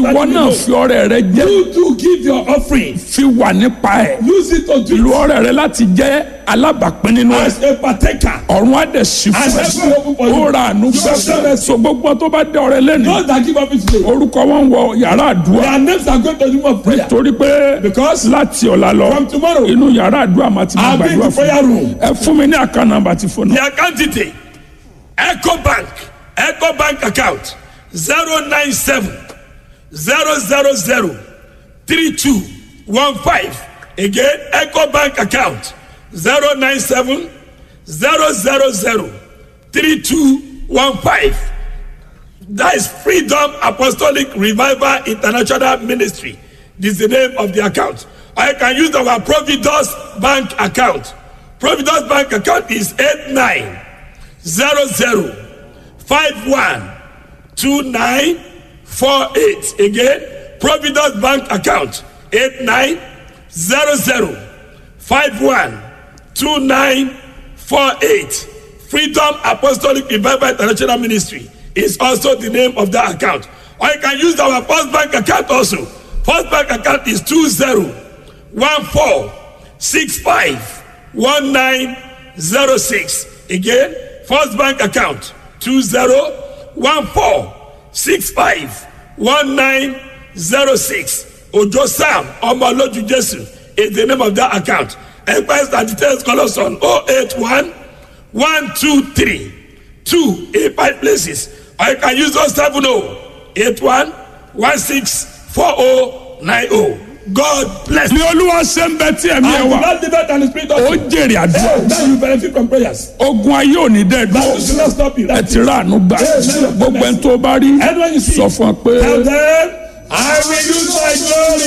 ìwọ that you náà know. fi ọrẹ rẹ jẹ You to give your offering. fi wà nípa ẹ Use it to do lu ọrẹ rẹ láti jẹ alábàápín nínú ẹ as a partaker. ọ̀run á dẹ̀ sí And fún heaven will open for ẹ you. ó ra àánú You have done gbà it. so gbogbo tó bá dé ọrẹ lẹ́nu Those that give offering today. orúkọ wọn wọ yàrá àdúrà Their names are going to the room of prayer. torí pé Because láti ọ̀la lọ from tomorrow, inú yàrá àdúrà máa ti máa I'll be in gbàdúrà the fún prayer room. ẹ fún mi ní àká nàmbà tí fóònù. The account detail Echo Bank Echo Bank account zero nine seven zero zero zero three two one five again Echo Bank account zero nine seven zero zero zero three two one five that is Freedom Apostolic Revival International Ministry this is the name of the account or you can use our Providence Bank account Providence Bank account is eight nine zero zero five one two nine four eight again Providence Bank account eight nine zero zero five one two nine four eight Freedom Apostolic Revival International Ministry is also the name of that account or you can use our First Bank account also First Bank account is two zero one four six five one nine zero six again First Bank account two zero one four six five one nine zero six Ojo Sam Omoloju Jesu is the name of that account enquiries and details call us on oh eight one one two three two eight five places or you can use us seven oh eight one one six four oh nine oh God bless ní olúwa ṣe ń bẹ tí ẹ̀mí ẹ And wà not live and the spirit of ó truth. jèrè àdúrà Hey, now you benefit from prayers. ogun ayé ò ní dẹ́ That will dúró not stop you. ẹ ti rà àánú gbà gbogbo ẹni tó bá rí Anyone you see, sọ fún ọ pé tell them